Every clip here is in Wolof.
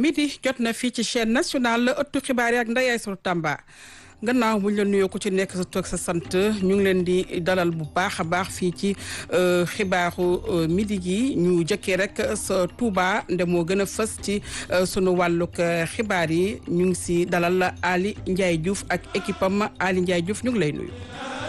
midi jot na fii ci chaîne nationale ëttu xibaar yi ak Ndeye Aïssatou Tamba gannaaw bu ñu la nuyoo ku ci nekk sa toog sa sant ñu ngi leen di dalal bu baax a baax fii ci xibaaru midi gi ñu jëkkee rek sa Touba nde moo gën a fës ci sunu wàllug xibaar yi ñu ngi si dalal Ali Ndiaye Diouf ak équipe am Ali Ndiaye Diouf ñu ngi lay nuyu.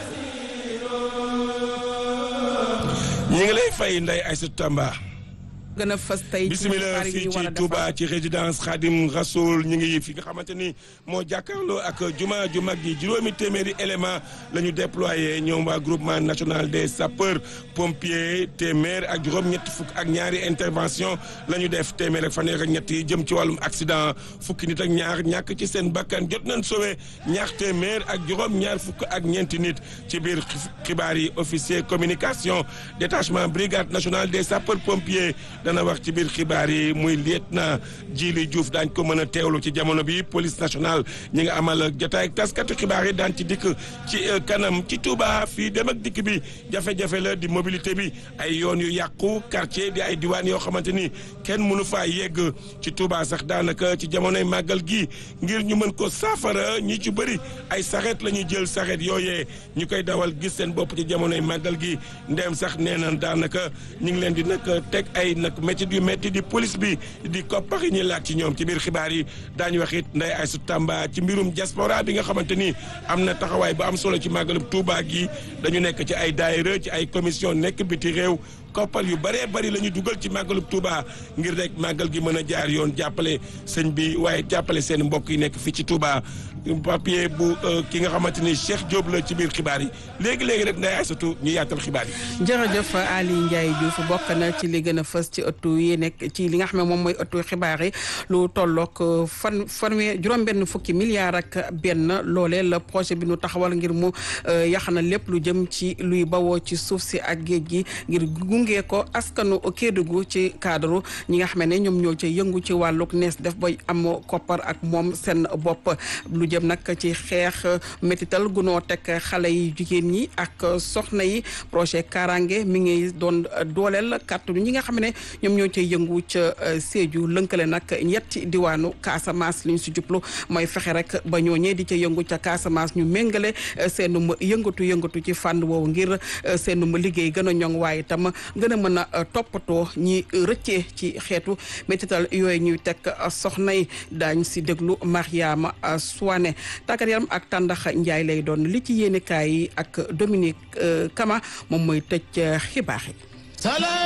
ñu ngi lay fay Ndeye Aïssatou Tamba. gën a fës tey bisimilah fii ci Touba ci résidence Khadim Rasoul ñu ngi fi nga xamante ni moo jàkkaarloo ak juma ju mag ji juróomi téeméeri élément la ñu déployé ñoom waa groupement national des sapeurs pompiers téeméer ak juróom-ñetti fukk ak ñaari intervention la ñu def téeméer ak fanweer ak ñett yi jëm ci wàllum accident fukki nit ak ñaar ñàkk ci seen bakkan jot nañ sauvé ñaar téeméer ak juróom-ñaar fukk ak ñeenti nit ci biir xibaar yi officier communication détachement brigade nationale des sapeurs pompiers. dana wax ci biir xibaar yi muy lieutenant Djili Diouf daañ ko mën a teewlu ci jamono bi police nationale ñi nga amal jotaay ak taskatu xibaar yi daan ci dikk ci kanam ci Touba fii dem ak dikk bi jafe-jafe la di mobilité bi ay yoon yu yàqu quartier di ay diwaan yoo xamante ni kenn mënu faa yegg ci Touba sax daanaka ci jamonoy màggal gi ngir ñu mën ko saafara ñi ci bëri ay saxeet la ñuy jël saxeet yooyee ñu koy dawal gis seen bopp ci jamonoy màggal gi ndem sax nee na daanaka ñu ngi leen di nag teg ay nag métti yu métti di police bi di koppar yi ñuy laaj ci ñoom ci biir xibaar yi daañu wax it Ndeye Aïssatou Tamba ci mbirum diaspora bi nga xamante ni am na taxawaay bu am solo ci màggalum Touba gi dañu nekk ci ay daayira ci ay commission nekk biti réew koppal yu bëree bëri la ñu dugal ci màggalum Touba ngir rek màggal gi mën a jaar yoon jàppale sëñ bi waaye jàppale seen mbokk yi nekk fii ci Touba papier bu ki nga xamante ni Cheikh Diop la ci biir xibaar yi léegi léegi rek Ndeye Aïssatou ñu yaatal xibaar yi. jërëjëf Ali Ndiaye Diouf bokk na ci li gën a fës ci ëttu yi nekk ci li nga xam ne moom mooy ëttu xibaar yi lu tolloog fan fanweer juróom-benn fukki milliards ak benn loolee la projet bi nu taxawal ngir mu yàq na lépp lu jëm ci luy bawoo ci suuf si ak géej gi ngir gunge ko askanu Kédougou ci cadre ñi nga xam ne ñoom ñoo ci yëngu ci wàllug nees def bay am koppar ak moom seen bopp lu jëm nag ci xeex métital gunoo teg xale yi jigéen ñi ak soxna yi projet Karange mi ngi doon dooleel kàttu ñi nga xam ne ñoom ñoo cay yëngu ca Sédhiou lënkale nag ñetti diwaanu Casamance li ñu si jublu mooy fexe rek ba ñooñee di ca yëngu ca Casamance ñu méngale seenum yëngatu yëngatu ci fànn woowu ngir seenum liggéey gën a ñoŋ waaye itam gën a mën a toppatoo ñi rëccee ci xeetu métital yooyu ñuy teg soxna yi daañ si déglu Mariama Souane tàggat yaram ak Tàndax Njaay lay doon li ci yéenekaay yi ak Dominique Kama moom mooy tëj xibaar yi